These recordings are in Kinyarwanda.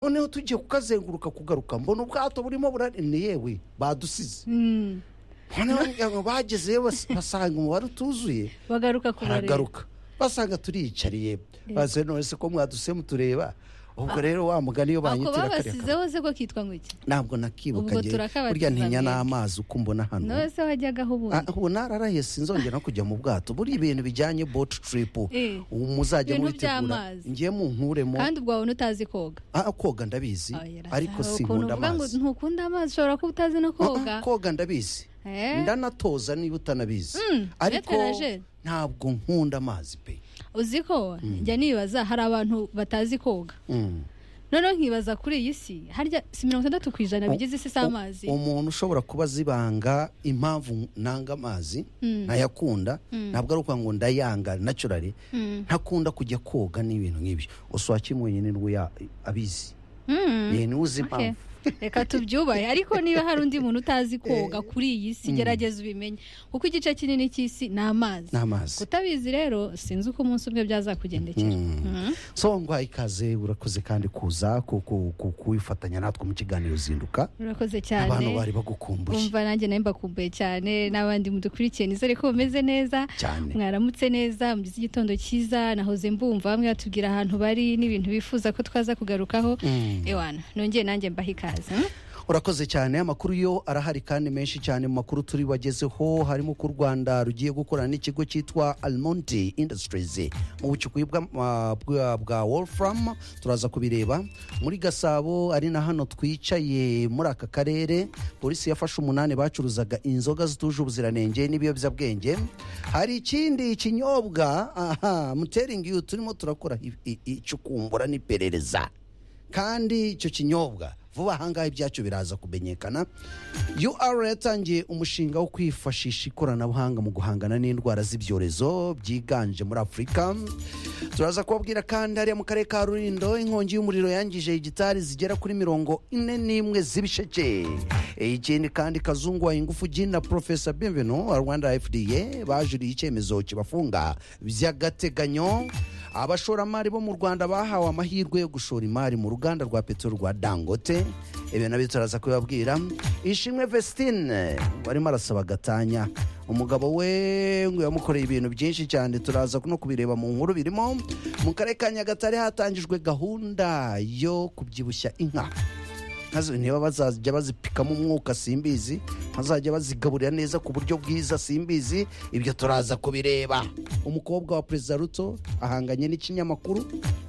noneho tugiye kukazenguruka kugaruka mbona ubwato burimo burari ni yewe badusize noneho bagezeyo bas- basanga umubare utuzuye bagaruka kubareba baragaruka basanga turiyicariye baze none se ko mwaduse mutureba ubwo rero wa mugani iyo ako banyitira kariya babasizeho se ko kitwa ngo iki ntabwo nakibuka Ubwo njye turakabatiza burya ntinya mwebwe. n'amazi uko mbona hano nawe se wajyagaho Ah, ubundi ubu nararahiye sinzongera no kujya mu bwato buri ibintu bijyanye boti tiripu Eh, muzajya ibintu mubitegura by'amazi. ngiye munkuremo kandi ubwo wabona utazi koga Ah, koga ndabizi ariko sinkunda amazi ntukunda amazi ushobora kuba utazi no Ah, ah, koga koga ndabizi Eh, ndanatoza niba utanabizi ariko nateraje. ntabwo nkunda amazi pe uzi ko njya nibaza hari abantu batazi koga Mm. noneho nkibaza kuri iyi si harya si mirongo itandatu ku ijana bigize isi si U- amazi umuntu ushobora kuba azibanga impamvu nanga amazi ntayakunda ntabwo ari ukuvuga ngo ndayanga naturally Mm. ntakunda kujya koga n'ibintu nk'ibyo gusa wakimwenyine niwe ya- abizi Mm. yeni uzi Okay. impamvu reka tubyubahe ariko niba hari undi muntu utazi koga kuri iyi si gerageza ubimenye kuko igice kinini cy'isi ni amazi n'amazi kutabizi rero sinzi uko umunsi umwe byazakugendekera Mhm. so ngwaha ikaze urakoze kandi kuza ku- ku- ku- kuwifatanya natwe mu kiganiro zinduka urakoze cyane abantu bari bagukumbuye umva nanjye nawe mbakumbuye cyane n'abandi mudukurikiye nizere ko bumeze neza cyane mwaramutse neza mugize igitondo cyiza nahoze mbumva bamwe batubwira ahantu bari n'ibintu bifuza ko twaza kugarukaho Mm. ewana nongeye nanjye mbaha ikaze mhm? urakoze cyane amakuru yo arahari kandi menshi cyane mu makuru turi bagezeho harimo ko u rwanda rugiye gukorana n'ikigo cyitwa almonte industries mu bucukuzi bwa, ah, bwa, bwa wolfram turaza kubireba muri gasabo ari na hano twicaye muri aka karere polisi yafashe umunani bacuruzaga inzoga zituje ubuziranenge n'ibiyobyabwenge hari ikindi kinyobwa aha mutering you turimo turakora i- i- icukumbura n'iperereza kandi icyo kinyobwa vuba ahangaha ibyacyo biraza kumenyekana ur yatangiye umushinga wo kwifashisha ikoranabuhanga mu guhangana n'indwara z'ibyorezo byiganje muri afurika turaza kubabwira kandi hariya mu karere ka rurindo inkongi y'umuriro yangije hegitari zigera kuri mirongo ine n'imwe z'ibisheke E, ikindi kandi kazungu wa ingufu gina profesa benvenu wa rwanda fda bajuriye icyemezo kibafunga by'agateganyo abashoramari bo mu rwanda bahawe amahirwe yo gushora imari mu ruganda rwa peteroli rwa dangote ibyo nabyo turaza kubibabwira ishimwe vestine barimo arasaba gatanya umugabo we ngo yamukoreye ibintu byinshi cyane turaza no kubireba mu nkuru birimo mu karere ka nyagatare hatangijwe gahunda yo kubyibushya inka nkazo niba bazajya bazipikamo umwuka simbizi bazajya bazigaburira neza ku buryo bwiza simbizi ibyo turaza kubireba umukobwa wa perezida ruto ahanganye n'ikinyamakuru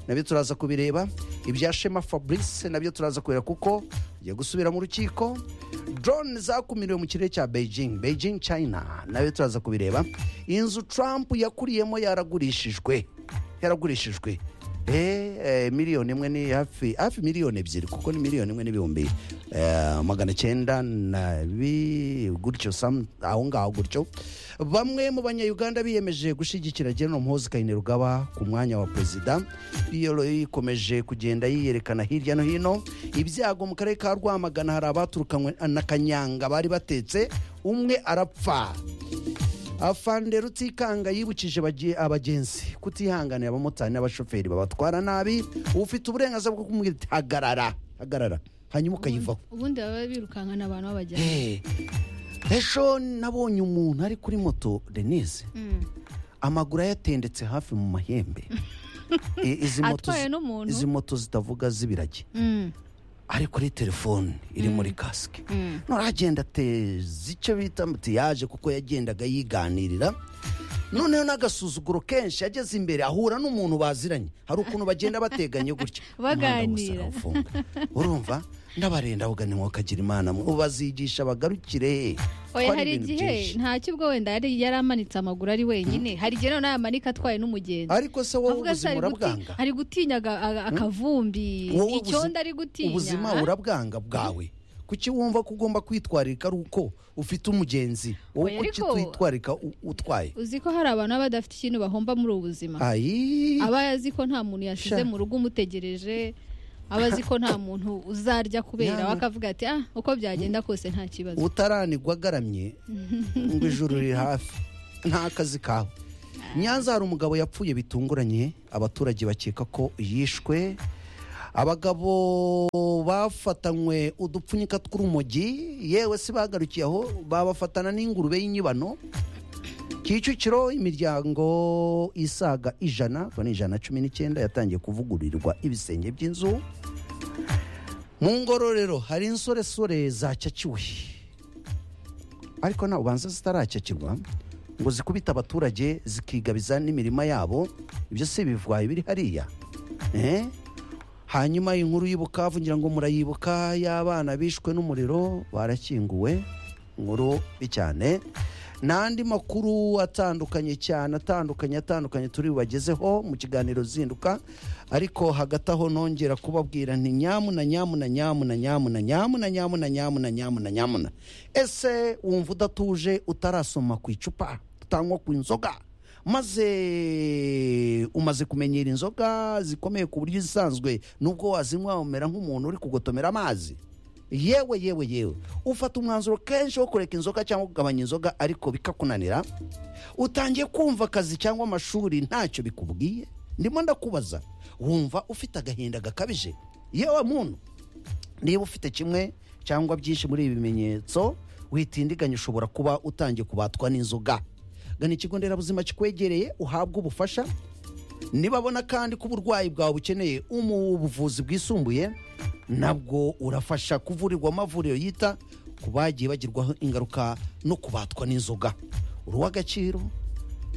nabyo turaza kubireba ibya shema fabrice nabyo turaza kubireba kuko ugiye gusubira mu rukiko drone zakumiriwe mu kirere cya beijing beijing china nabyo turaza kubireba inzu trump yakuriyemo yaragurishijwe yaragurishijwe Eh, eh, miliyoni imwe ni hafi hafi miliyoni ebyiri kuko ni miliyoni imwe n'ibihumbi eh, magana cyenda na bi gutyo some- aho ngaho gutyo bamwe mu banyayuganda biyemeje gushyigikira general muhozi kainerugaba ku mwanya wa perezida rero ikomeje kugenda yiyerekana hirya no hino ibyago mu karere ka rwamagana hari abaturukanywe na kanyanga bari batetse umwe arapfa afande rutikanga yibukije bage- abagenzi kutihanganira abamotari n'abashoferi babatwara nabi ufite uburenganzira bwo kumubwira uti hagarara hagarara hanyuma ukayivaho ubundi baba birukankana abantu babajyana Eh, ejo nabonye umuntu ari kuri moto denise Mm. amaguru ayatendetse hafi mu mahembe I- izi moto Atwaye zi- n'umuntu? izi moto zitavuga z'ibiragi Mm. ari kuri telefone iri muri kasike Mm. nturagenda ateza icyo bita mutiyaje kuko yagendaga yiganirira noneho n'agasuzuguro kenshi yageze imbere ahura n'umuntu baziranye hari ukuntu bagenda bateganye gutya Baganira. Umuhanda wose arawufunga. urumva ndabarenda ugana mwakagira imana bazigisha bagarukire oya Twari hari ibintu igihe byinshi. ntacyo ubwo wenda yari yari amanitse amaguru ari wenyine hari igihe noneho yamanika atwaye n'umugenzi ariko se wowe Avuga se ubuzima ari guti- urabwanga ari gutinya aga- aga- akavumbi Wowe ubuzi- icyondo ari gutinya ubuzima urabwanga bwawe kuki wumva ko ugomba kwitwararika ari uko ufite umugenzi wowe Oya, kuki ariko- twitwararika u- utwaye uzi ko hari abantu baba badafite ikintu bahomba muri ubu buzima ayi aba azi ko nta muntu yashyize Sha. mu rugo umutegereje aba azi ko nta muntu uzarya kubera Ya. we akavuga ati ah uko byagenda kose nta kibazo utaranigwa agaramye ngo ijuru riri hafi nta kazi kawe nyanza hari umugabo yapfuye bitunguranye abaturage bakeka ko yishwe abagabo bafatanywe udupfunyika tw'urumogi yewe si bagarukiye aho babafatana n'ingurube y'inyibano kicukiro imiryango isaga ijana ubwo ni ijana na cumi n'icyenda yatangiye kuvugururirwa ibisenge by'inzu mu ngororero hari insoresore zacyakiwe ariko nta ubanza zitaracyakirwa ngo zikubite abaturage zikigabiza n'imirima yabo ibyo si ibivwayi biri hariya Eh? hanyuma inkuru y'ibukavu ngira ngo murayibuka y'abana bishwe n'umuriro barakinguwe inkuru mbi cyane n'andi makuru atandukanye cyane atandukanye atandukanye turi bubagezeho mu kiganiro zinduka ariko hagati aho nongera kubabwira nti nyamuna nyamuna nyamuna nyamuna nyamuna nyamuna nyamuna nyamuna nyamuna ese wumva udatuje utarasoma ku icupa utanywa ku inzoga maze umaze kumenyera inzoga zikomeye ku buryo izisanzwe nubwo wazinywa umera nk'umuntu uri kugotomera amazi yewe yewe yewe ufata umwanzuro kenshi wo kureka inzoga cyangwa kugabanya inzoga ariko bikakunanira utangiye kumva akazi cyangwa amashuri ntacyo bikubwiye ndimo ndakubaza wumva ufite agahinda gakabije yewe muntu niba ufite kimwe cyangwa byinshi muri ibi bimenyetso witindiganya ushobora kuba utangiye kubatwa n'inzoga gana ikigo nderabuzima kikwegereye uhabwe ubufasha nibabona kandi ko uburwayi bwawe bukeneye ubuvuzi bwisumbuye nabwo urafasha kuvurirwa amavuriro yita ku bagiye bagirwaho ingaruka no kubatwa n'inzoga uri uw'agaciro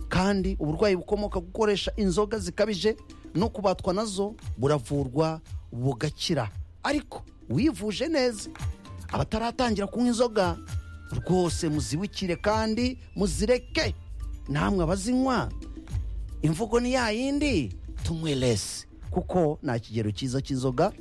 kandi uburwayi bukomoka ku gukoresha inzoga zikabije no kubatwa nazo buravurwa bugakira ariko wivuje neza abataratangira kunywa inzoga rwose muzibukire kandi muzireke namwe abazinywa imvugo ni ya yindi tunywe lesi kuko nta kigero cyiza cy'inzoga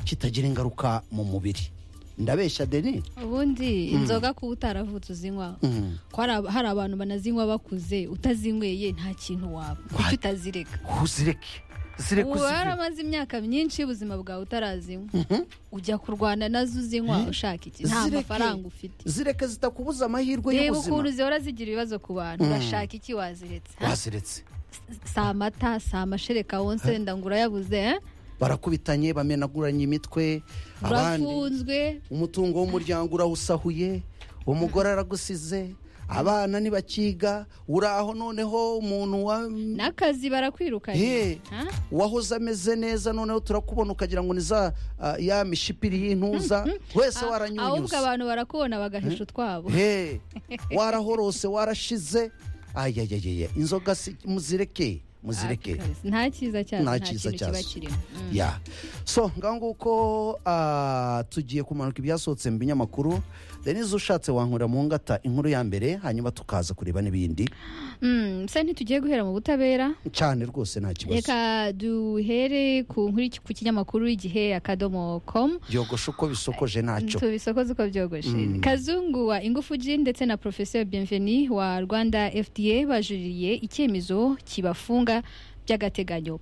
kitagira ingaruka mu mubiri ndabeshya deni ubundi inzoga kuba utaravutse uzinywa Mm. ko hari ab- hari abantu banazinywa bakuze utazinyweye nta kintu waba kuki utazireka uzireke zireke uba uzireke waramaze imyaka myinshi y'ubuzima bwawe utarazinywa ujya kurwana nazo uzinywa ushaka iki nta Zireke. mafaranga ufite zireke zitakubuza amahirwe reba ukuntu y'ubuzima zihora zigira ibibazo ku bantu urashaka iki waziretse ha? baziretse si amata si amashereka wonsenda ngo urayabuze eh? barakubitanye bamenaguranye imitwe abandi urafunzwe umutungo w'umuryango urawusahuye umugore aragusize abana ntibakiga uraho noneho umuntu wa n'akazi barakwirukanye Ye. ha? wahoze ameze neza noneho turakubona ukagira ngo ni za ah, ya mishipiri y'intuza wese ahubwo waranyunyuza abantu barakubona bagahisha utwabo he warahorose warashize ayayayaya inzoga si- muzireke muzireke Ah, nta cyiza cyazo Nta nta cyiza kintu kiba cyazo. kirimo Mm. ya so ngaho nguko ah, tugiye kumanuka ibyasohotse mu binyamakuru denise ushatse wankurira mu ngata inkuru ya mbere hanyuma tukaza kureba n'ibindi Mm, se ntitugiye guhera mu butabera cyane rwose nta kibazo reka duhere ku nkuru ku kinyamakuru igihe akadomo com yogosha uko bisokoje ntacyo tubisokoze uko byogoshe Mm. kazungu wa ingufu G ndetse na professeur bienveni wa rwanda fda bajuririye icyemezo kibafunga by'agateganyo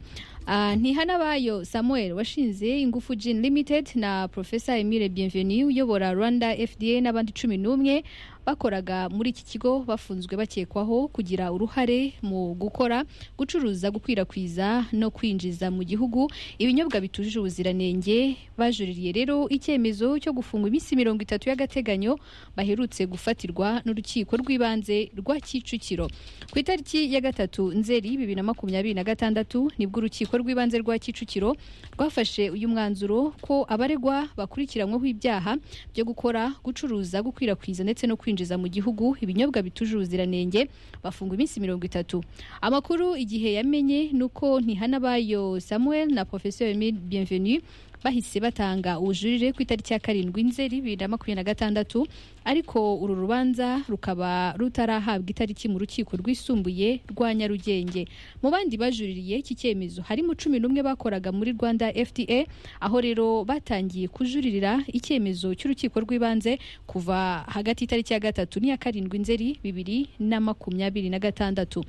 Ah, ntihanabayo samuel washinze ingufu Gin limited na professeur emile bienveni uyobora rwanda fda n'abandi cumi n'umwe bakoraga muri iki kigo bafunzwe bakekwaho kugira uruhare mu gukora gucuruza gukwirakwiza no kwinjiza mu gihugu ibinyobwa bitujuje ubuziranenge bajuririye rero icyemezo cyo gufungwa iminsi mirongo itatu y'agateganyo baherutse gufatirwa n'urukiko rw'ibanze rwa kicukiro ku itariki ya gatatu nzeri bibiri na makumyabiri na gatandatu nibwo urukiko rw'ibanze rwa kicukiro rwafashe uyu mwanzuro ko abaregwa bakurikiranyweho ibyaha byo gukora gucuruza gukwirakwiza ndetse no kwinjiza mu gihugu ibinyobwa bitujuje ubuziranenge bafungwa iminsi mirongo itatu amakuru igihe yamenye ni uko ntihanabayo samuel na professeur emile bienvenu bahise batanga ubujurire ku itariki ya karindwi nzeri bibiri na makumyabiri na gatandatu ariko uru rubanza rukaba rutarahabwa itariki mu rukiko rwisumbuye rwa nyarugenge mu bandi bajuririye iki cyemezo harimo cumi n'umwe bakoraga muri rwanda fda aho rero batangiye kujuririra icyemezo cy'urukiko rw'ibanze kuva hagati y'itariki ya gatatu n'iya karindwi nzeri bibiri na makumyabiri na gatandatu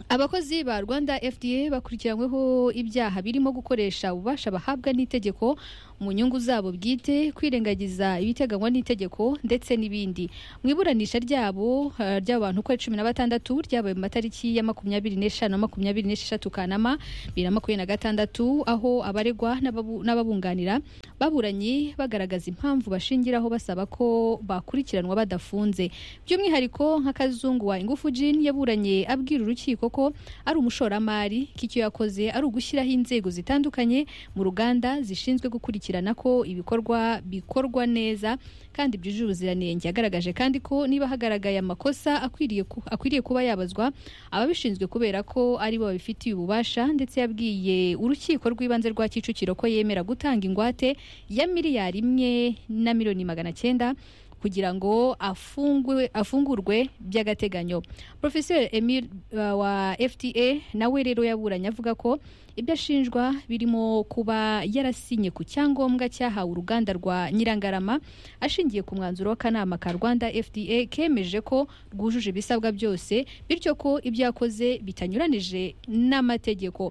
abakozi ba rwanda fda bakurikiranyweho ibyaha birimo gukoresha ububasha bahabwa n'itegeko mu nyungu zabo bwite kwirengagiza ibiteganywa n'itegeko ndetse n'ibindi mu iburanisha ryabo eh, ry'abo bantu ukwezi cumi na batandatu ryabaye mu matariki ya makumyabiri n'eshanu na makumyabiri n'esheshatu kanama bibiri na makumyabiri na gatandatu aho abaregwa n'ababu- n'ababunganira baburanye bagaragaza impamvu bashingiraho basaba ko bakurikiranwa badafunze by'umwihariko nka kazungu wa ingufu jin yaburanye abwira urukiko ko ari umushoramari ko icyo yakoze ari ugushyiraho inzego zitandukanye mu ruganda zishinzwe gukurikirana ko ibikorwa bikorwa neza kandi byujuje ubuziranenge yagaragaje kandi ko niba hagaragaye amakosa akwiriye, ku- akwiriye kuba yabazwa ababishinzwe kubera ko ari bo babifitiye ububasha ndetse yabwiye urukiko rw'ibanze rwa kicukiro ko yemera gutanga ingwate ya miliyari imwe na miliyoni magana cyenda kugira ngo afungwe, afungurwe by'agateganyo profesor emil uh, wa fta nawe rero yaburanye avuga ko ibyo ashinjwa birimo kuba yarasinye ku cyangombwa cyahawe uruganda rwa nyirangarama ashingiye ku mwanzuro w'akanama ka rwanda fda kemeje ko rwujuje ibisabwa byose bityo ko ibyo yakoze bitanyuranije n'amategeko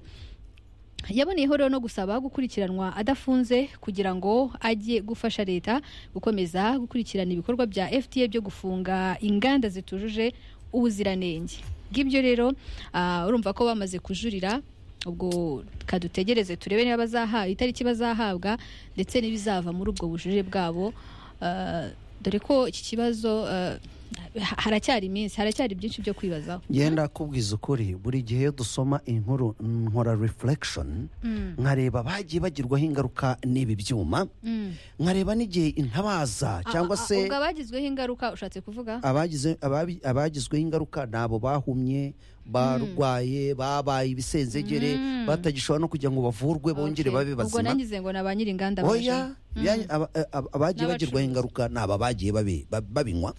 yaboneyeho rero no gusaba gukurikiranwa adafunze kugira ngo ajye gufasha leta gukomeza gukurikirana ibikorwa bya fta byo gufunga inganda zitujuje ubuziranenge bw'ibyo rero ah, urumva ko bamaze kujurira ubwo kadutegereze turebe niba bazaha itariki bazahabwa ndetse n'ibizava muri ubwo bujurire bwabo Ah, dore ko iki kibazo ah, ha- haracyari iminsi haracyari byinshi byo kwibazaho ngenda kubwiza ukuri buri gihe iyo dusoma inkuru nkora reflection nkareba abagiye bagirwaho ingaruka n'ibi byuma Mm. nkareba n'igihe intabaza cyangwa Ah, ah, se ubwo abagizweho ingaruka ushatse kuvuga abagize ababi- abagizweho ingaruka ni abo bahumye barwaye babaye ibisenzegere Mm. batagishobora no kugira ngo bavurwe bongere Okay. babe ubwo bazima nangize ngo ni aba nyir'inganda oya bya- aba- aba- abagiye N'abacuruzi. bagirwaho ingaruka ni aba bagiye babi- ba- babinywa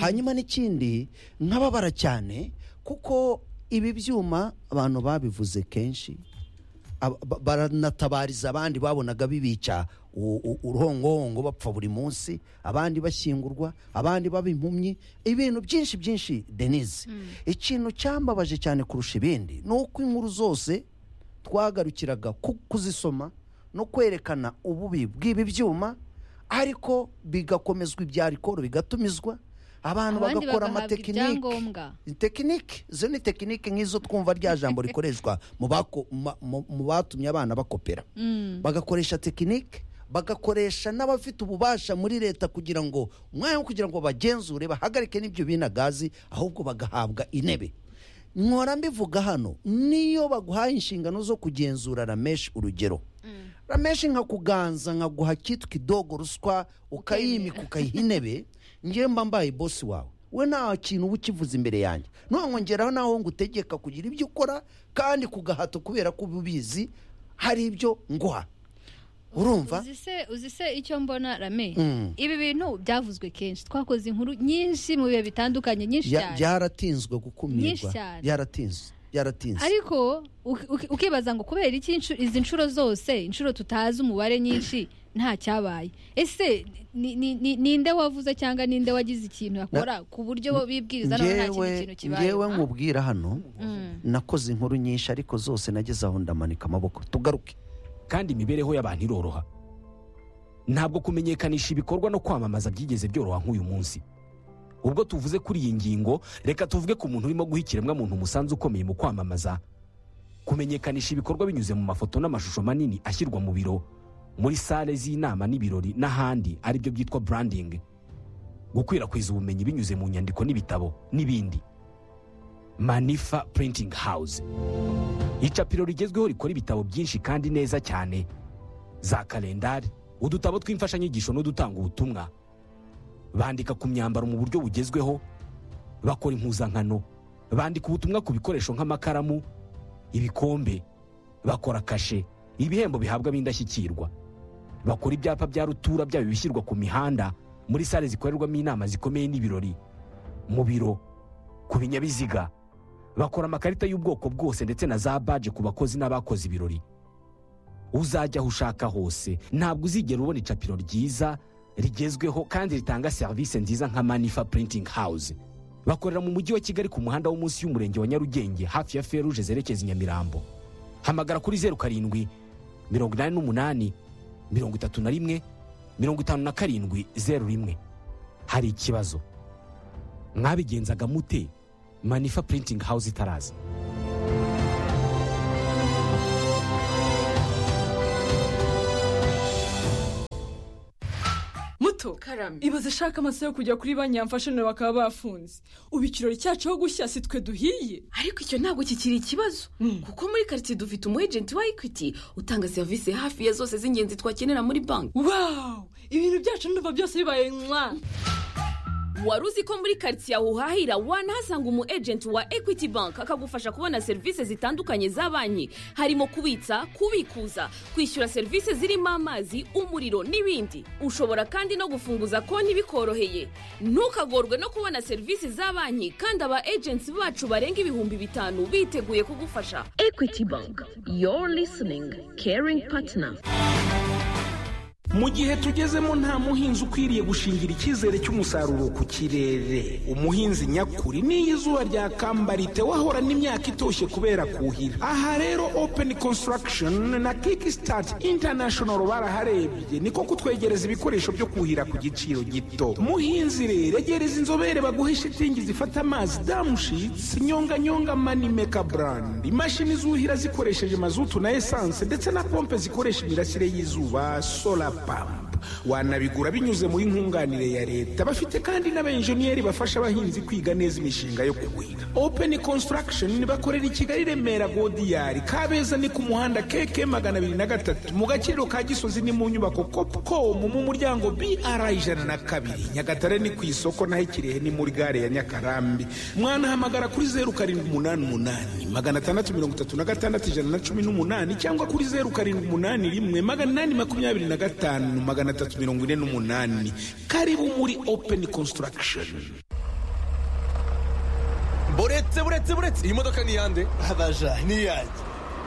hanyuma n'ikindi nkababara cyane kuko ibi byuma abantu babivuze kenshi aba- ba- baranatabariza abandi babonaga bibica u- u- uruhongohongo bapfa buri munsi abandi bashyingurwa abandi baba impumyi ibintu byinshi byinshi denise ikintu cyambabaje cyane kurusha ibindi ni uko inkuru zose twagarukiraga ku- kuzisoma no kwerekana ububi bw'ibi byuma ariko bigakomezwa ibyarikoro bigatumizwa abantu abandi bagakora bagahabwa amatekinike ibyangombwa tekinike izo ni tekinike nk'izo twumva rya jambo rikoreshwa mu bako- ma- mu- mu batumye abana bakopera Mm. bagakoresha tekinike bagakoresha n'abafite ububasha muri leta kugira ngo umwanya wo kugira ngo bagenzure bahagarike n'ibyo binagazi ahubwo bagahabwa intebe nkora mbivuga hano niyo baguhaye inshingano zo kugenzura rameshi urugero rameshi nkakuganza nkaguha kitwa idogo ruswa ukayimika ukayiha intebe ngewe mba mbaye bosi wawe we nta kintu uba ukivuze imbere yanjye nongeraho naho ngutegeka kugira ibyo ukora kandi ku gahato kubera ko uba ubizi hari ibyo nguha urumva Uzi se- uzi se icyo mbona rame Mm. ibi bintu byavuzwe kenshi twakoze inkuru nyinshi mu bihe bitandukanye nyinshi Bya- cyane byaratinzwe gukumirwa Nyinshi cyane. byaratinzwe byaratinze ariko uki- uki- ukibaza ngo kubera iki inshuro- izi nshuro zose inshuro tutazi umubare nyinshi nta cyabaye ese ni- ni- ni- ninde wavuze cyangwa ninde wagize ikintu akora ku buryo bo bibwiriza none nta kindi kintu ngewe kibaye nkubwira hano nakoze inkuru nyinshi ariko zose nageze aho ndamanika amaboko tugaruke kandi imibereho y'abantu iroroha ntabwo kumenyekanisha ibikorwa no kwamamaza byigeze byoroha nk'uyu munsi ubwo tuvuze kuri iyi ngingo reka tuvuge ku muntu urimo guha ikiremwamuntu umusanzu ukomeye mu kwamamaza kumenyekanisha ibikorwa binyuze mu mafoto n'amashusho manini ashyirwa mu biro muri sale z'inama n'ibirori n'ahandi aribyo byitwa branding gukwirakwiza ubumenyi binyuze mu nyandiko n'ibitabo n'ibindi manifa printing house icapiro rigezweho rikora ibitabo byinshi kandi neza cyane za kalendari udutabo tw'imfashanyigisho n'udutanga ubutumwa bandika ku myambaro mu buryo bugezweho bakora impuzankano bandika ubutumwa ku bikoresho nk'amakaramu ibikombe bakora kashe ibihembo bihabwa ab'indashyikirwa bakora ibyapa bya rutura byaba ibishyirwa ku mihanda muri sale zikorerwamo inama zikomeye n'ibirori mu biro ku binyabiziga bakora amakarita y'ubwoko bwose ndetse na za baje ku bakozi n'abakoze ibirori uzajya aho ushaka hose ntabwo uzigera ubona icapiro ryiza rigezweho kandi ritanga serivisi nziza nka manifa printing house bakorera mu mujyi wa kigali ku muhanda wo munsi y'umurenge wa nyarugenge hafi ya feruje zerekeza i nyamirambo hamagara kuri zeru karindwi mirongo inani n'umunani mirongo itatu na rimwe mirongo itanu na karindwi zeru rimwe hari ikibazo mwabigenzaga mute manifa printing house itaraza muto Karame. ibaze ishaka amaso yo kujya kuri banki yamfashije bakaba bafunze ubu ikirori cyacu ho gushya si twe duhiye ariko icyo ntabwo kikiri ikibazo kuko muri karitsiye dufite umu ejenti wa ekwiti utanga serivisi hafi ya zose z'ingenzi twakenera muri banki wawu ibintu byacu ndumva byose bibaye mwa wari uzi ko muri karitsiye aho uhahira wanahasanga umu ejenti wa ekwiti banki akagufasha kubona serivisi zitandukanye za banki harimo kubitsa kubikuza kwishyura serivisi zirimo amazi umuriro n'ibindi ushobora kandi no gufunguza konti bikoroheye ntukagorwe no kubona serivisi za banki kandi aba ejenti bacu barenga ibihumbi bitanu biteguye kugufasha ekwiti banki yoru lisiningi keringi patina mu gihe tugezemo nta muhinzi ukwiriye gushingira icyizere cy'umusaruro ku kirere umuhinzi nyakuri n'iyo izuba ryakamba wahorana imyaka itoshye kubera kuhira aha rero open construction na kickstart international baraharebye niko kutwegereza ibikoresho byo kuhira ku giciro gito muhinzi rero egereza inzobere baguhe shitingi zifata amazi damushitsi nyonganyonga manimeka brand imashini zuhira zikoresheje mazutu na esanse ndetse na pompe zikoresha imirasire y'izuba solar pump wanabigura binyuze muri nkunganire ya leta bafite kandi n'abenjeniyeri bafasha abahinzi kwiga neza imishinga yo kuhira open construction bakorera i kigali remera godiyari kabeza ni ku muhanda keke magana abiri na gatatu mu gaciro ka gisozi ni mu nyubako copcom mu muryango br ijana na kabiri nyagatare ni ku isoko naho ikirehe ni muri gare ya nyakarambi mwanahamagara kuri zeru karindwi umunani umunani magana atandatu mirongo itatu na gatandatu ijana na cumi n'umunani cyangwa kuri zeru karindwi umunani rimwe magana inani makumyabiri na gatanu magana atatu mirongo ine n'umunani karibu muri open construction buretse buretse buretse iyi modoka ni iyande abaja n'iyanjye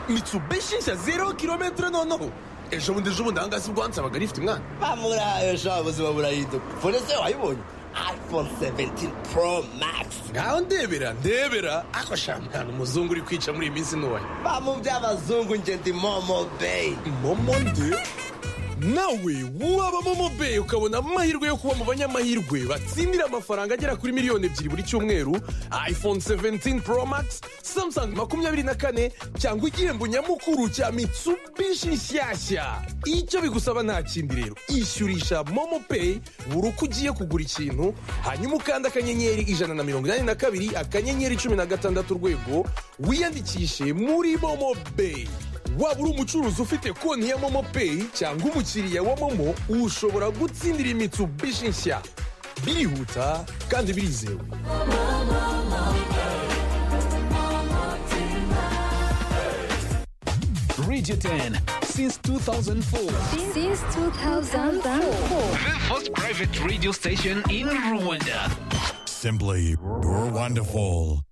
mitsubishi nshya zero kilometero noneho ejo bundi ejo bundi ahangaha si bwansabaga rifite umwana bamurahaye sha ubuzima burahinduka fone se wayibonye iphone 17 pro max ngaho ndebera ndebera ako sha mwana umuzungu uri kwica muri iyi minsi ntoya bamu by'abazungu njye ndi momo beyi momo nde nawe waba momo beyi ukabona amahirwe yo kuba mu banyamahirwe batsindira amafaranga agera kuri miliyoni ebyiri buri cyumweru iphone 17 pro max samsung makumyabiri na kane cyangwa igihembo nyamukuru cya mitsubishi nshyashya icyo bigusaba nta kindi rero ishyurisha momo peyi buri uko ugiye kugura ikintu hanyuma ukanda akanyenyeri ijana na mirongo inani na kabiri akanyenyeri cumi na gatandatu urwego wiyandikishe muri momo beyi waba uri umucuruzi ufite konti ya momo peyi cyangwa umukiriya wa momo ushobora gutsindira imitsubishi nshya birihuta kandi birizewe Regiten since 2004. Since 2004. The first private radio station in Rwanda. Simply wonderful.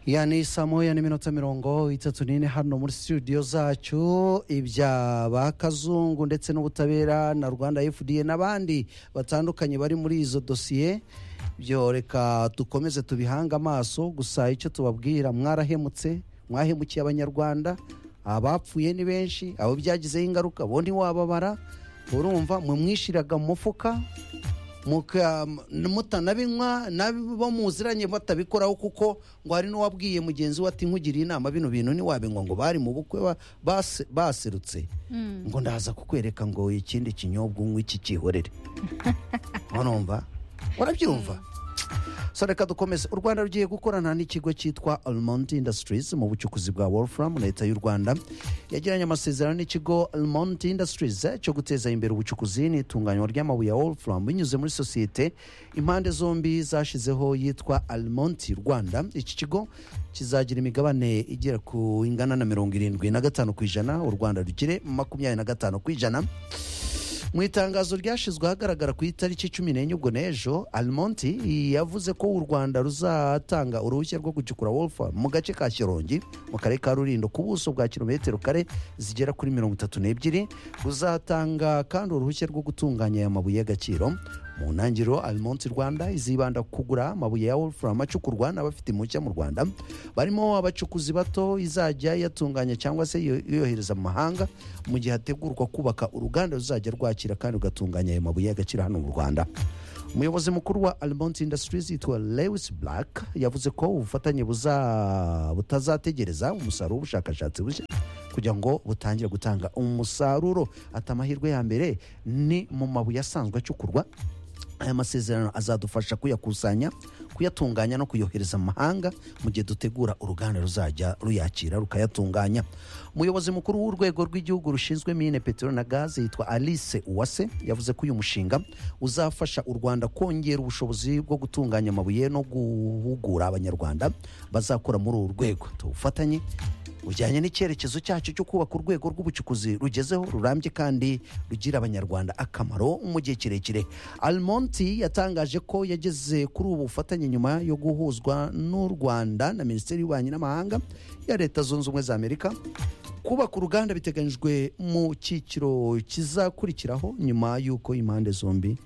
yani saa moya n'iminota mirongo itatu n'ine hano muri studio zacu ibya ba kazungu ndetse n'ubutabera na rwanda fda n'abandi batandukanye bari muri izo dosiye byo reka dukomeze tubihange amaso gusa icyo tubabwira mwarahemutse mwahemukiye abanyarwanda abapfuye ni benshi abo byagizeho ingaruka bo ntiwababara urumva mumwishyiraga mu mufuka muka- m- mutanabinywa nabo muziranye batabikoraho kuko ngo hari n'uwabwiye mugenzi we ati nkugiriye inama bino bintu ntiwabinywa ngo bari mu bukwe ba- base- baserutse ngo ndaza kukwereka ngo ikindi kinyobwa unywe iki kihorere urumva urabyumva so reka dukomeze u rwanda rugiye gukorana n'ikigo cyitwa almond industries mu bucukuzi bwa wolfram leta y'u rwanda yagiranye amasezerano n'ikigo almond industries eh, cyo guteza imbere ubucukuzi n'itunganywa ry'amabuye ya wolfram binyuze muri sosiyete impande zombi zashizeho yitwa almond rwanda iki kigo kizagira imigabane igera ku ingana na mirongo irindwi na gatanu ku ijana u rwanda rugire makumyabiri na gatanu ku ijana mu itangazo ryashyizwe ahagaragara ku itariki cumi n'enye ubwo n'ejo almonti yavuze ko u rwanda ruzatanga uruhushya rwo gucukura wolfa mu gace ka shyorongi mu karere ka rurindo ku buso bwa kilometero kare zigera kuri mirongo itatu n'ebyiri ruzatanga kandi uruhushya rwo gutunganya aya mabuye y'agaciro mu ntangiriro almonti rwanda izibanda ku kugura amabuye ya wolfram acukurwa n'abafite impushya mu rwanda barimo abacukuzi bato izajya yatunganya cyangwa se iyo- yohereza mu mahanga mu gihe hategurwa kubaka uruganda ruzajya rwakira kandi rugatunganya ayo mabuye y'agaciro hano mu rwanda umuyobozi mukuru wa almont industries yitwa lewis black yavuze ko ubufatanye buza- butazategereza umusaruro w'ubushakashatsi bushya kugira ngo butangire gutanga umusaruro ati amahirwe ya mbere ni mu mabuye asanzwe acukurwa aya masezerano azadufasha kuyakusanya kuyatunganya no kuyohereza mu mahanga mu gihe dutegura uruganda ruzajya ruyakira rukayatunganya umuyobozi mukuru w'urwego rw'igihugu rushinzwe mine peteroli na gaze yitwa alice uwase yavuze ko uyu mushinga uzafasha u rwanda kongera ubushobozi bwo gutunganya amabuye no guhugura abanyarwanda bazakora muri uru rwego tuwufatanye bujyanye n'icyerekezo cyacu cyo kubaka urwego rw'ubucukuzi rugezeho rurambye kandi rugira abanyarwanda akamaro mu gihe kirekire almonti yatangaje ko yageze kuri ubu bufatanye nyuma yo guhuzwa n'u rwanda na minisiteri y'ububanyi n'amahanga ya leta zunze ubumwe za amerika kubaka uruganda biteganyijwe mu cyiciro kizakurikiraho nyuma y'uko impande zombi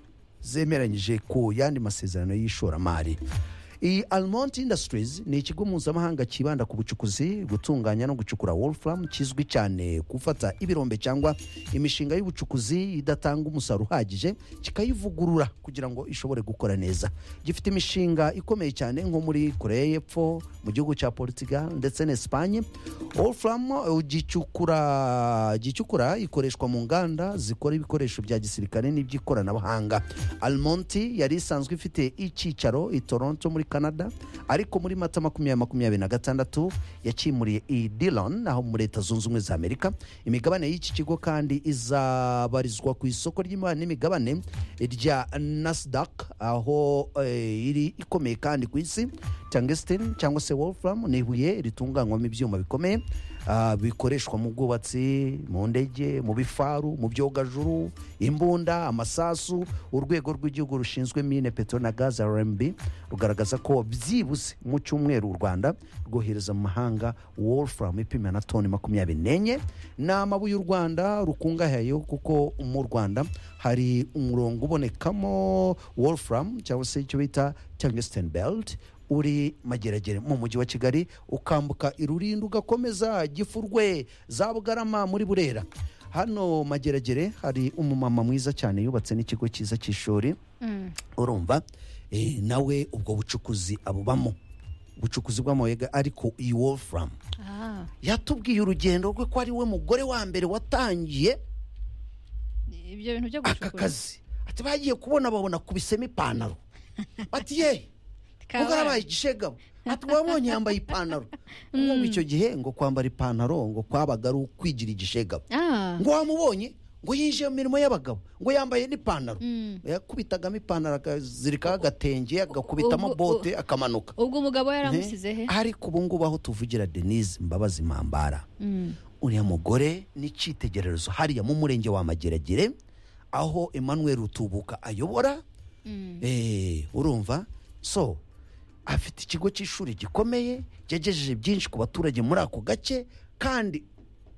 zemeranyije ku yandi masezerano y'ishoramari iyi almont industries ni ikigo mpuzamahanga cyibanda ku bucukuzi gutunganya no gucukura wolfram kizwi cyane gufata ibirombe cyangwa imishinga y'ubucukuzi idatanga umusaruro uhagije kikayivugurura kugira ngo ishobore gukora neza gifite imishinga ikomeye cyane nko muri koreya y'epfo mu gihugu cya portugal ndetse na esipanye wolfram eh, gicukura gicukura ikoreshwa mu nganda zikora ibikoresho bya gisirikare n'iby'ikoranabuhanga almonti yari isanzwe ifite icyicaro i toronto muri canada ariko muri mata makumyabiri makumyabiri na gatandatu yakimuriye i dillon aho muri leta zunze ubumwe za amerika imigabane y'iki kigo kandi izabarizwa ku isoko ry'imari n'imigabane rya nasdaq aho eh, iri ikomeye kandi ku isi tangestin cyangwa se wolfram ni ibuye ritunganywamo ibyuma bikomeye ah, bikoreshwa mu bwubatsi mu ndege mu bifaru mu byogajuru imbunda amasasu urwego rw'igihugu rushinzwe mine peteroli na gaze rmb rugaragaza ko byibuze mu cyumweru u rwanda rwohereza mu mahanga wolfram ipima na toni makumyabiri n'enye ni amabuye u rwanda rukungahayeho kuko mu rwanda hari umurongo ubonekamo wolfram cyangwa se icyo bita tungsten belt uri mageragere mu mujyi wa kigali ukambuka irurinda ugakomeza gifurwe za bugarama muri burera hano mageragere hari umumama mwiza cyane yubatse n'ikigo cyiza cy'ishuri urumva eh, nawe ubwo bucukuzi abubamo ubucukuzi bw'amabuye ga- ariko iyi wolfram Ah, yatubwiye urugendo rwe ko ari we mugore wa mbere watangiye ibyo bintu byo gucukura kazi ati bagiye kubona babona kubisema ipantaro bati ye Kabaye. ubwo arabaye igishegabo ati wabonye yambaye ipantaro ngo icyo gihe ngo kwambara ipantaro ngo kwabaga ari ukwigira igishegabo Ah. ngo wamubonye ngo yinjiye mu mirimo y'abagabo ngo yambaye n'ipantaro yakubitagamo ipantaro akazirikaho agatenge agakubitamo Ubu- bote akamanuka ubwo umugabo we yaramusize he Ne? ariko ubu ngubu aho tuvugira denise mbabazi mpambara Mm. uriya mugore ni icyitegererezo hariya mu murenge wa mageragere aho emmanuel rutubuka ayobora Mm. Eh, urumva so afite ikigo cy'ishuri gikomeye cyegejeje byinshi ku baturage muri ako gace kandi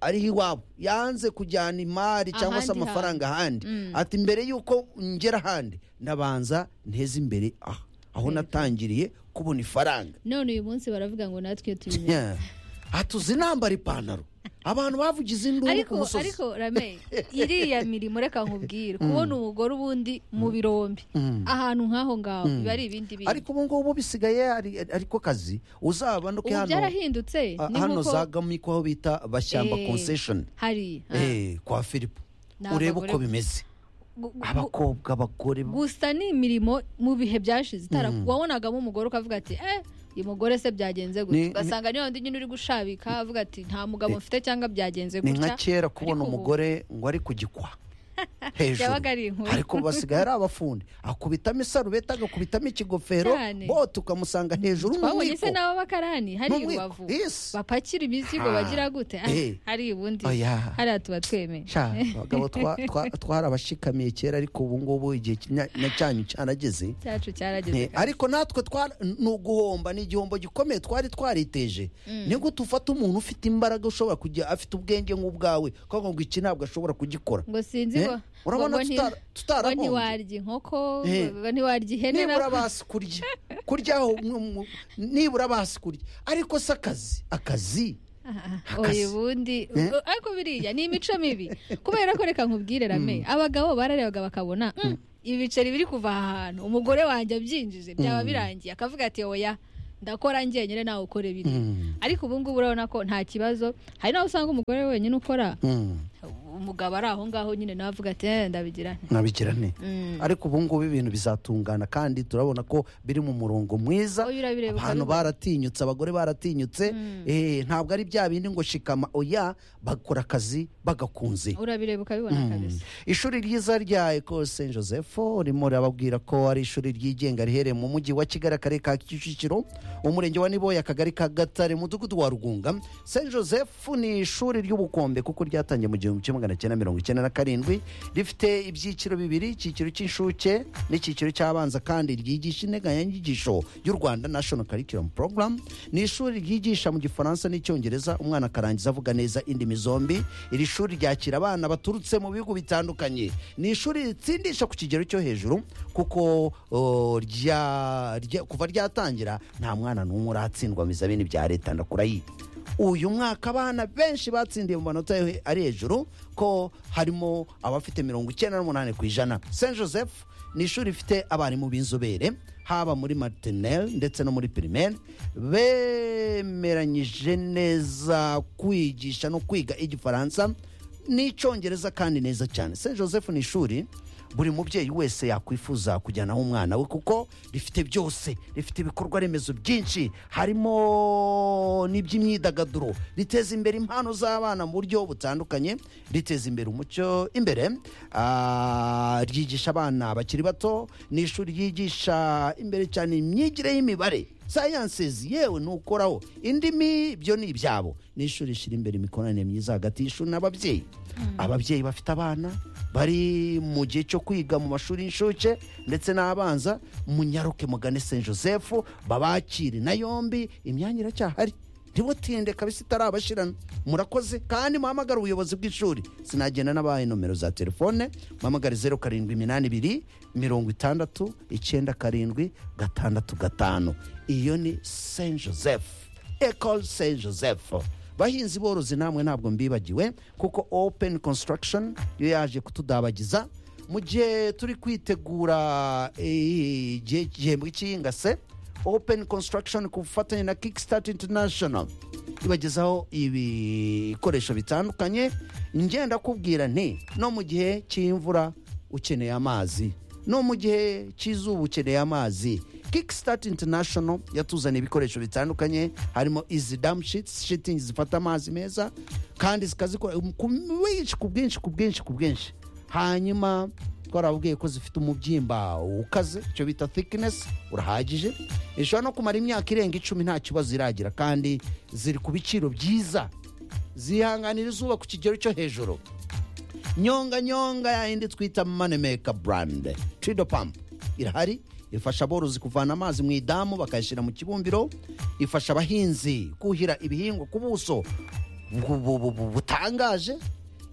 ariho iwabo yanze kujyana imari cyangwa se Ahandi amafaranga ahandi Mm. ati mbere y'uko ngera ahandi ndabanza nteze imbere aha aho natangiriye kubona ifaranga none uyu munsi baravuga ngo natwe tubimenya Yeah. atuzi nambara ipantaro abantu bavugize induru ku ariko musozi ariko rame iriya mirimo reka nkubwire kubona umugore ubundi mu birombe Mm. ahantu nk'aho ngaho Mm. biba ari ibindi bintu ariko ubu ngubu bisigaye ari- ariko kazi uzaba no ubu byarahindutse Ah, ni hano nk'uko za gamiko aho bita bashyamba Eh, concession hari ah. Eh, kwa filipo Ni urebe abagore uko gusa. bimeze Gu- gu- abakobwa abagore gusa ni imirimo mu bihe byashize itara wabonagamo umugore ukavuga ati eh uyu mugore se byagenze Ni- gutya ugasanga niyo ndi nyine uri gushabika avuga ati nta mugabo mfite cyangwa byagenze ni nka gutya kera kubona ariko ubu- umugore ngo ari ku gikwa hejuru yabaga ari inkuru ariko basigaye ari abafundi akubitamo isarubeti agakubitamo ikigofero Cyane. bo tukamusanga hejuru twabonye se n'umwiko n'ababakarani hari N'umwiko, iwavu yes. bapakira imizigo Ah. bagira gute Ah, Eh. hari ubundi Oya. hariya tuba twemeye sha abagabo twa- twa- twarabashikamiye kera ariko ubu ngubu igihe kinya- na cyanyu cyarageze cyacu cyarageze Eh, ariko natwe twara- ni uguhomba ni igihombo gikomeye twari twariteje Mm. ni gute ufata umuntu ufite imbaraga ushobora kujya afite ubwenge nk'ubwawe kuko ngo iki ntabwo ashobora kugikora ngo sinzi Eh, ngo urabona ngo nti- tutara- tutarahombye. ngo ntiwarya inkoko Eh. ngo ntiwarya ihene nibura na- basi kurya kurya aho mu- mu- nibura basi kurya ariko si akazi akazi Ah, ah, Akazi. oya ubundi Eh? u- ariko biriya ni imico mibi kubera ko reka nkubwire rame abagabo bararebaga bakabona "Mm, ibiceri biri kuva aha hantu umugore wanjye abyinjije byaba Mm. birangiye akavuga ati oya ndakora ngenyine nawe ukore biri Mm. ariko ubu ngubu urabona ko nta kibazo hari n'aho usanga umugore wenyine ukora Mm, umugabo ari aho ngaho nyine nawe avuga ati "Eh, ndabigira nte." nabigira nte Mm. ariko ubu ngubu ibintu bizatungana kandi turabona ko biri mu murongo mwiza Oya, urabireba abantu ukabibona. baratinyutse abagore baratinyutse eh, ntabwo ari bya bindi ngo shikama oya bakora akazi bagakunze urabireba ukabibona kabisa ishuri ryiza rya ecole saint joseph ririmo rirababwira ko ari ishuri ryigenga riherereye mu mujyi wa kigali akarere ka kicukiro umurenge wa niboya akagari ka gatare mudugudu wa rugunga saint joseph ni ishuri ry'ubukombe kuko ryatangiye mu gihumbi kimwe magana cyenda mirongo icyenda na karindwi rifite ibyiciro bibiri icyiciro cy'inshuke n'icyiciro cy'abanza kandi ryigisha integanyanyigisho y'u rwanda national curriculum program ni ishuri ryigisha mu gifaransa n'icyongereza umwana akarangiza avuga neza indimi zombi iri shuri ryakira abana baturutse mu bihugu bitandukanye ni ishuri ritsindisha ku kigero cyo hejuru kuko o, rya- rya- kuva ryatangira nta mwana n'umwe uratsindwa mu bizamini bya leta ndakurayibe uyu mwaka abana benshi batsindiye mu manota yo he- ari hejuru ko harimo abafite mirongo icyenda n'umunani ku ijana saint joseph ni ishuri rifite abarimu b'inzobere haba muri maternelle ndetse no muri primaire bemeranyije neza kwigisha no kwiga igifaransa n'icyongereza kandi neza cyane saint joseph ni ishuri buri mubyeyi wese yakwifuza kujyanaho umwana we kuko rifite byose rifite ibikorwa remezo byinshi harimo n'iby'imyidagaduro riteza imbere impano z'abana mu buryo butandukanye riteza imbere umucyo imbere ah, ryigisha abana bakiri bato ni ishuri ryigisha imbere cyane imyigire y'imibare sayansizi yewe nukoraho indimi ibyo ni ibyabo ni ishuri rishyira imbere imikoranire myiza hagati y'ishuri n'ababyeyi ababyeyi bafite abana bari mu gihe cyo kwiga mu mashuri y'inshuke ndetse n'abanza munyaruke mugane saint joseph babakire na yombi imyanya iracyahari ntibutinde kabisa itarabashirana murakoze kandi muhamagare ubuyobozi bw'ishuri sinagenda n'abaye nomero za telefone muhamagare zeru karindwi iminani ibiri mirongo itandatu icyenda karindwi gatandatu gatanu iyo ni saint joseph ecole saint joseph bahinzi borozi namwe ntabwo mbibagiwe kuko open construction yo yaje kutudabagiza mu gihe turi kwitegura eh, igihe- igihembwe cy'iyingase open construction ku bufatanye na kickstart international ibagezaho ibikoresho bitandukanye ngenda kubwira nti no mu gihe cy'imvura ukeneye amazi no mu gihe cy'izuba ukeneye amazi kickstart international yatuzaniye ibikoresho bitandukanye harimo izi dam sheets shitingi zifata amazi meza kandi zikazikora ku bwinshi ku bwinshi ku bwinshi ku bwinshi hanyuma twarababwiye ko zifite umubyimba ukaze icyo bita thickness urahagije ishobora no kumara imyaka irenga icumi nta kibazo iragira kandi ziri ku biciro byiza zihanganira izuba ku kigero cyo hejuru nyonga nyonga yayindi twita manimeka brand trido pump irahari ifasha aborozi kuvana amazi mu idamu bakayashyira mu kibumbiro ifasha abahinzi kuhira ibihingwa ku buso bu- bu- bu- bu- butangaje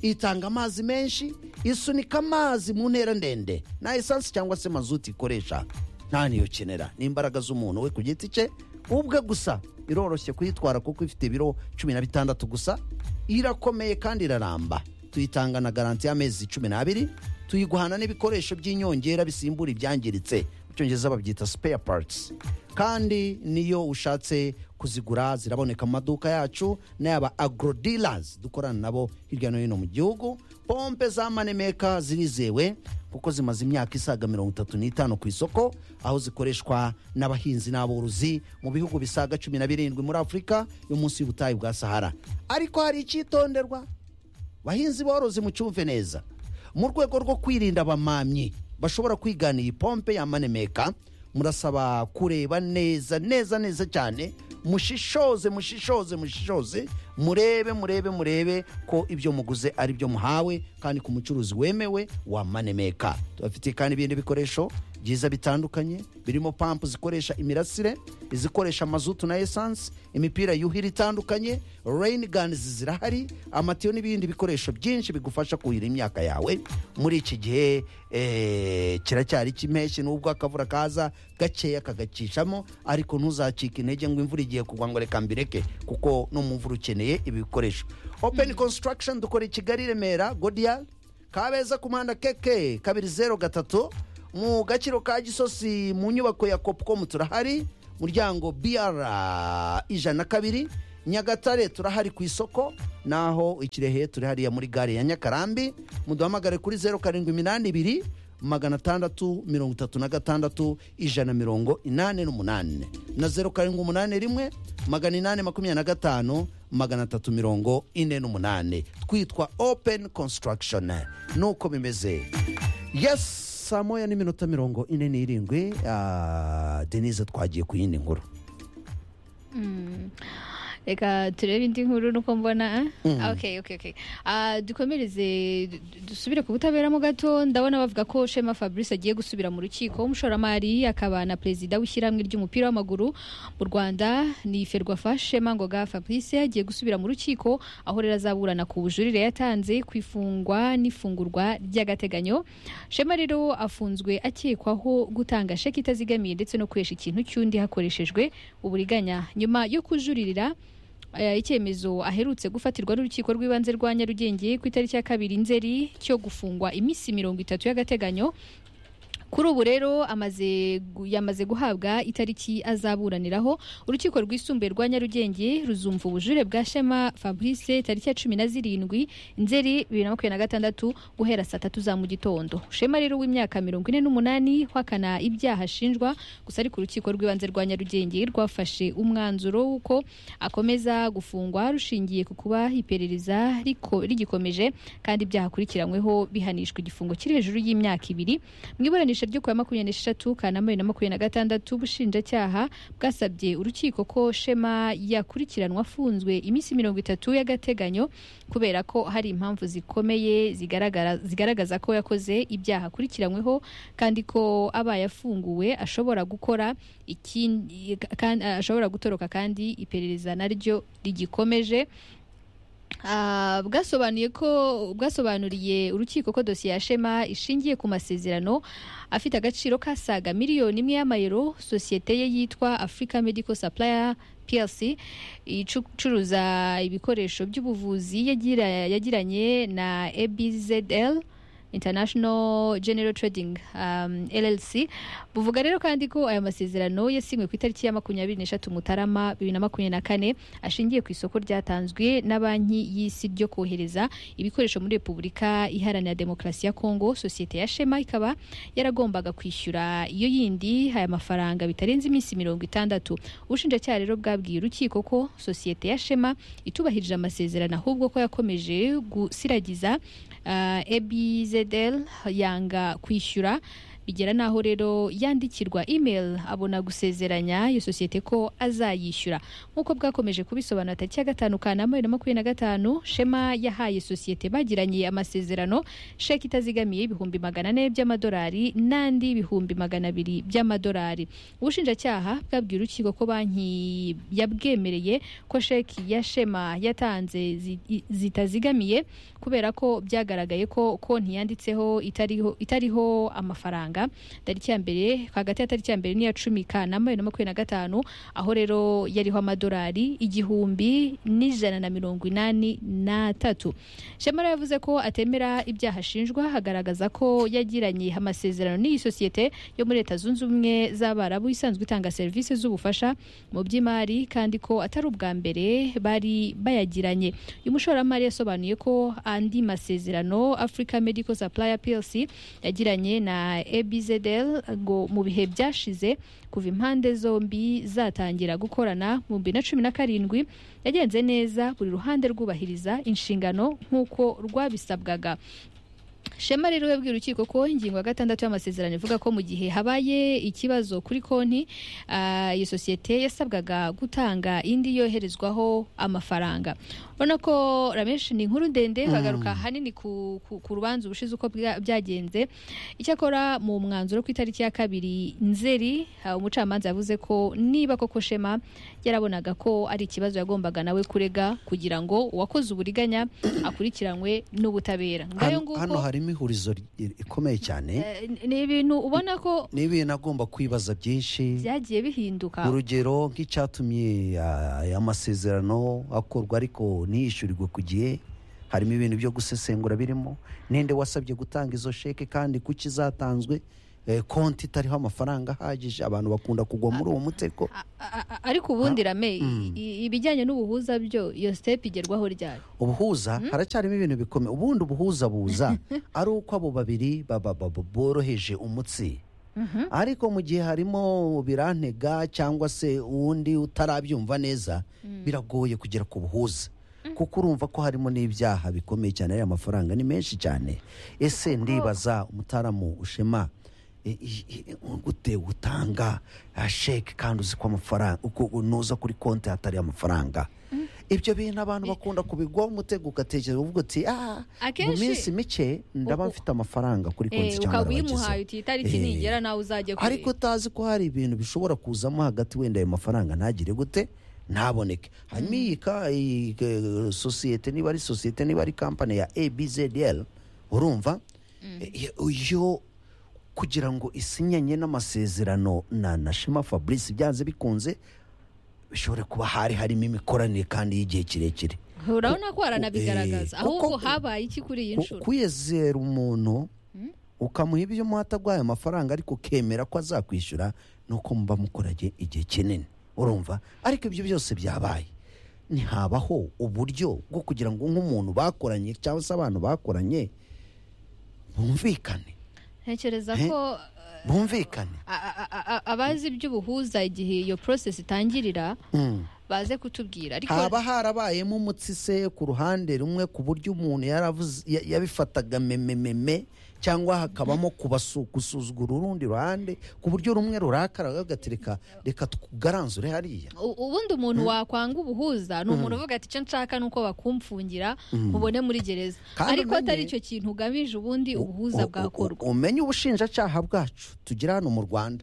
itanga amazi menshi isunika amazi mu ntera ndende nta esansi cyangwa se mazuti ikoresha nta niyo kenera ni imbaraga z'umuntu we ku giti cye ubwe gusa iroroshye kuyitwara kuko ifite ibiro cumi na bitandatu gusa irakomeye kandi iraramba tuyitanga na garanti y'amezi cumi n'abiri tuyiguhana n'ibikoresho by'inyongera bisimbura ibyangiritse mu cyongereza babyita spare parts kandi niyo ushatse kuzigura ziraboneka mu maduka yacu n'ayaba agro dealers dukorana nabo hirya no hino mu gihugu pompe za manemeka zirizewe kuko zimaze imyaka isaga mirongo itatu n'itanu ku isoko aho zikoreshwa n'abahinzi n'aborozi mu bihugu bisaga cumi na birindwi muri afurika yo munsi y'ubutayu bwa sahara ariko hari icyitonderwa bahinzi borozi mucyumve neza mu rwego rwo kwirinda abamamyi bashobora kwigana iyi pompe yamanemeka murasaba kureba neza neza neza cyane mushishoze mushishoze mushishoze murebe murebe murebe ko ibyo muguze ari byo muhawe kandi ku mucuruzi wemewe wamanemeka tubafitiye kandi ibindi bikoresho byiza bitandukanye birimo pampu zikoresha imirasire izikoresha mazutu na esansi imipira yuhira itandukanye reyini ganizi zirahari amatiyo n'ibindi bikoresho byinshi bigufasha kuhira imyaka yawe muri iki gihe eh, kiracyari cy'impeshyi nubwo akavura kaza gakeya kagacishamo ariko ntuzacike intege ngo imvura igiye kugwa ngo reka mbireke kuko no mu mvura ukeneye ibi bikoresho openi konsitaragishoni dukora i kigali i remera godiya kabeza ku muhanda keke kabiri zeru gatatu mu gaciro ka gisosi mu nyubako ya kopukomu turahari muryango biyara ijana na kabiri nyagatare turahari ku isoko naho ikirehe turi hariya muri gare ya nyakarambi muduhamagare kuri zeru karindwi iminani ibiri magana atandatu mirongo itatu na gatandatu ijana mirongo inani n'umunani na zeru karindwi umunani rimwe magana inani makumyabiri na gatanu magana atatu mirongo ine n'umunani twitwa openi konsitaragishoni nuko bimeze yesi saa moya n'iminota mirongo ine n'irindwi ah, denise twagiye ku yindi nkuru reka turebe indi nkuru nuko mbona eh? okay, okay, okay. Ah, dukomereze du- du- dusubire ku butabera mu gato ndabona bavuga ko shema fabrice agiye gusubira mu rukiko w'umushoramari akaba na perezida w'ishyirahamwe ry'umupira w'amaguru mu rwanda ni ferwafa shema ngoga fabrice agiye gusubira mu rukiko aho rero azaburana ku bujurire yatanze ku ifungwa n'ifungurwa ry'agateganyo shema rero afunzwe akekwaho gutanga sheki itazigamiye ndetse no kuresha ikintu cy'undi hakoreshejwe uburiganya nyuma yo kujuririra eh, icyemezo aherutse gufatirwa n'urukiko rw'ibanze rwa nyarugenge ku itariki ya kabiri nzeri cyo gufungwa iminsi mirongo itatu y'agateganyo kuri ubu rero amaze gu- yamaze guhabwa itariki azaburaniraho urukiko rwisumbuye rwa nyarugenge ruzumva ubujure bwa shema fabrice tariki ya cumi na zirindwi nzeri bibiri na makumyabiri na gatandatu guhera saa tatu za mu gitondo shema rero w'imyaka mirongo ine n'umunani uhakana ibyaha ashinjwa gusa ariko urukiko rw'ibanze rwa nyarugenge rwafashe umwanzuro w'uko akomeza gufungwa rushingiye ku kuba iperereza riko- rigikomeje kandi ibyaha akurikiranyweho bihanishwa igifungo kiri hejuru y'imyaka ibiri mu iburanisha ryo ku ya makumyabiri n'esheshatu kanama bibiri na makumyabiri na gatandatu ubushinjacyaha bwasabye urukiko ko shema yakurikiranwa afunzwe iminsi mirongo itatu y'agateganyo kubera ko hari impamvu zikomeye zigaragara- zigaragaza ko yakoze ibyaha akurikiranyweho kandi ko abaye afunguwe ashobora gukora ikindi kandi- ashobora gutoroka kandi iperereza naryo rigikomeje Ah, bwasobanuye ko bwasobanuriye urukiko ko dosiye ya shema ishingiye ku masezerano afite agaciro kasaga miliyoni imwe y'amayero sosiyete ye yitwa africa medical supplier plc icuruza ibikoresho by'ubuvuzi yagira- yagiranye na abzl international general trading um, llc buvuga rero kandi ko aya masezerano yasinywe ku itariki ya makumyabiri n'eshatu mutarama bibiri na makumyabiri na kane ashingiye ku isoko ryatanzwe na banki y'isi ryo kohereza ibikoresho muri repubulika iharanira demokarasi ya kongo sosiyete ya shema ikaba yaragombaga kwishyura iyo yindi aya mafaranga bitarenze iminsi mirongo itandatu ubushinjacyaha rero bwabwiye urukiko ko sosiyete ya shema itubahirije amasezerano ahubwo ko yakomeje gusiragiza uh, ebzl yanga kwishyura bigera n'aho rero yandikirwa email abona gusezeranya iyo sosiyete ko azayishyura nk'uko bwakomeje kubisobanura tariki ya gatanu kanama bibiri na makumyabiri na gatanu shema yahaye sosiyete bagiranye amasezerano sheki itazigamiye ibihumbi magana ane by'amadolari n'andi ibihumbi magana abiri by'amadolari ubushinjacyaha bwabwiye urukiko ko banki yabwemereye ko sheki ya shema yatanze zi- i- zitazigamiye kubera ko byagaragaye ko konti yanditseho itariho, itariho amafaranga tariki ya mbere hagati ya tariki ya mbere n'iya cumi kanama bibiri na makumyabiri na gatanu aho rero yariho amadolari igihumbi n'ijana na mirongo inani n'atatu shema rero yavuze ko atemera ibyaha ashinjwa hagaragaza ko yagiranye amasezerano n'iyi sosiyete yo muri leta zunze ubumwe z'abarabu isanzwe itanga serivisi z'ubufasha mu by'imari kandi ko atari ubwa mbere bari bayagiranye uyu mushoramari yasobanuye ko andi masezerano africa medical supplier plc yagiranye na abzl ngo mu bihe byashize kuva impande zombi zatangira gukorana mu bibiri na cumi na karindwi yagenze neza buri ruhande rwubahiriza inshingano nk'uko rwabisabwaga shema rero yabwiye urukiko ko ingingo ya gatandatu y'amasezerano ivuga ko mu gihe habaye ikibazo kuri konti ah, iyo sosiyete yasabwaga gutanga indi yoherezwaho amafaranga urabona ko rameshi ni inkuru ndende hagaruka hanini ku, ku, ku rubanza ubushize uko bwa- byagenze icyakora mu mwanzuro ku itariki ya kabiri nzeri ah, umucamanza yavuze ko niba koko shema yarabonaga ko ari ikibazo yagombaga nawe kurega kugira ngo uwakoze uburiganya akurikiranwe n'ubutabera ngayo hano, hano harimo ihurizo ri- rikomeye cyane Eh, ni- ni ibintu ubona ko ni ibintu agomba kwibaza byinshi byagiye bihinduka urugero nk'icyatumye ah, amasezerano akorwa ariko ntiyishyurirwe ku gihe harimo ibintu byo gusesengura birimo ninde wasabye gutanga izo sheke kandi kuki zatanzwe eh, konti itariho amafaranga ahagije abantu bakunda kugwa muri uwo mutego A- a- ariko ubundi rame i- i- ibijyanye n'ubuhuza byo iyo step igerwaho ryari ubuhuza haracyarimo ibintu bikomeye ubundi ubuhuza buza ari uko abo babiri baba- baba- boroheje umutsi ariko mu gihe harimo birantega cyangwa se uwundi utarabyumva neza biragoye kugera ku buhuza kuko urumva ko harimo n'ibyaha bikomeye cyane ariya mafaranga ni menshi cyane ese ndibaza umutaramu ushema i- i- i- gute utanga ah, sheke kandi uzi ko amafaranga uko nuza kuri konti hatari amafaranga ibyo bintu abantu bakunda kubigwaho umutego ugatekereza uvuga uti "Ah, mu Akenshi- minsi mike ndaba mfite amafaranga kuri konti Eh, cyangwa ukaba uyimuhaye narabagezeho." uti itariki Eh, nigera nawe uzajya kureba. ariko utazi ko hari ibintu bishobora kuzamo hagati wenda ayo mafaranga ntagire gute ntaboneke hanyuma iyi ka- iyi, eh, sosiyete niba ari sosiyete niba ari kampani ya abzl urumva Eh, iyo kugira ngo isinyanye n'amasezerano na na shema fabrice byanze bikunze bishobore kuba hari harimo imikoranire kandi y'igihe kirekire urabona ko haranabigaragaza Eh, ahubwo kuko- habaye iki kuri iyi Ku- nshuro kwiyezera umuntu ukamuha ibyo umuha atagwaye amafaranga ariko ukemera ko azakwishyura ni uko muba mukoranye igihe kinini urumva ariko ibyo byose byabaye ntihabaho uburyo bwo kugira ngo nk'umuntu bakoranye cyangwa se abantu bakoranye bumvikane ntekereza Eh? ko bumvikane a- a- a- a- abazi iby'ubuhuza igihe iyo process itangirira Mm. baze kutubwira ariko haba harabayemo umutsi se ku ruhande rumwe ku buryo umuntu yaravuze- ya- yabifataga memememe cyangwa hakabamo kubasu- gusuzugura urundi ruhande ku buryo rumwe rurakara gagatereka reka tugaranzure hariya U- ubundi umuntu wakwanga ubuhuza ni umuntu uvuga ati icyo nshaka ni uko bakumfungira Mm. mubone muri gereza Kandi ariko atari umenye- icyo kintu ugamije ubundi U- ubuhuza u- bwakorwa umenye ubushinjacyaha bwacu tugira hano mu rwanda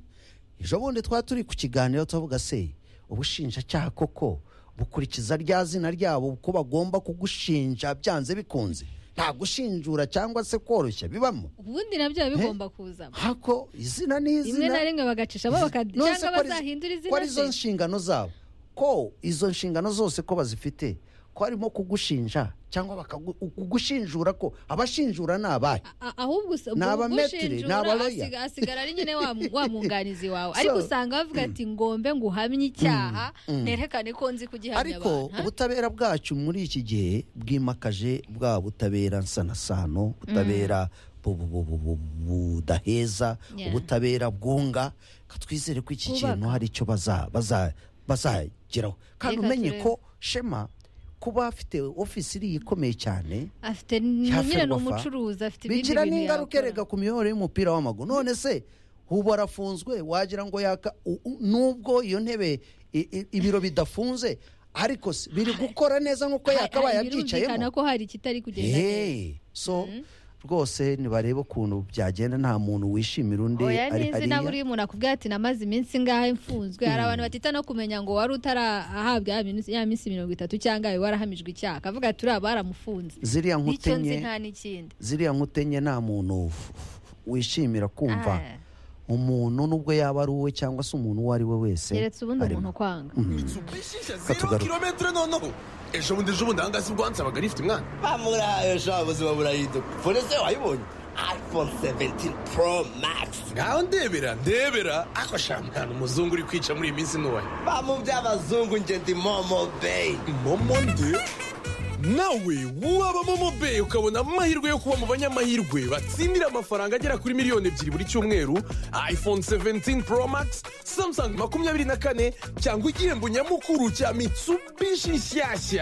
ejo bundi twari turi ku kiganiro tuvuga se ubushinjacyaha koko bukurikiza rya zina ryabo ko bagomba kugushinja byanze bikunze nta gushinjura cyangwa se koroshya bibamo ubundi nabyo biba bigomba kuzamo hako izina ni izina rimwe na rimwe bagacishamo baka- None se cyangwa ko ari- bazahindura ko ari izo izina se nshingano zabo ko izo nshingano zose ko bazifite ko harimo kugushinja cyangwa bakagu- kugushinjura ko abashinjura ni abahe A- ahubwo usa- Ni aba metere, ni aba ugushinjura lawyer. asiga- asigara ari nyine wa mu- wa mwunganizi wawe So- ariko usanga bavuga ati ngombe ngo uhamye icyaha mm. nerekane ko nzi kugihamya ariko abantu ha? ubutabera bwacu muri iki gihe bwimakaje bwa butabera nsanasano butabera bu- bu- bu- bu- bu- budaheza Yeah. ubutabera bwunga Ka twizere ko iki Bwubaka. kintu hari icyo baza- baza- bazageraho kandi Reka umenye turebe. ko shema kuba afite ofisi iriya ikomeye cyane afite n- Hafi nyine ni Rwafa. umucuruzi afite ibindi bigira bintu n'ingaruka yakora. erega ku miyoboro y'umupira w'amaguru none se ubu arafunzwe wagira ngo yaka u- u- nubwo iyo ntebe i- i- ibiro bidafunze ariko se biri gukora neza nk'uko Hari- yakabaye hari birumvikana abyicayemo ko hari ikitari kugenda neza Hey, so rwose nibarebe ukuntu byagenda nta muntu wishimira undi oya ari n'izi nawe hariya uriya umuntu akubwira ati namaze iminsi ngahe mfunzwe hari abantu batita no kumenya ngo wari utarahabwa ya minsi- ya minsi mirongo itatu cyangwa wari warahamijwe icyaha akavuga ati uriya baramufunze ziriya nicyo nzi nkutenye nta n'ikindi ziriya nkutenye nta muntu f- f- wishimira kumva Ah. umuntu nubwo yaba ari uwe cyangwa se umuntu uwo ari we wese keretse ubundi arimo. umuntu kwanga zero kilometero noneho ejo bundi ejo bundi ahangaha si bwo wansabaga rifite umwana bamurayo sha ubuzima burahinduka fone se wayibonye iphone 17 pro max ngaho ndebera ndebera ako shampiyona umuzungu uri kwica muri iyi minsi nuwaye bamu by'abazungu nge ndi momo bay momo nde nawe waba momo bay ukabona amahirwe yo kuba mu banyamahirwe batsindira amafaranga agera kuri miliyoni ebyiri buri cyumweru iphone 17 pro max samsung makumyabiri na kane cyangwa igihembo nyamukuru cya mitsubishi nshyashya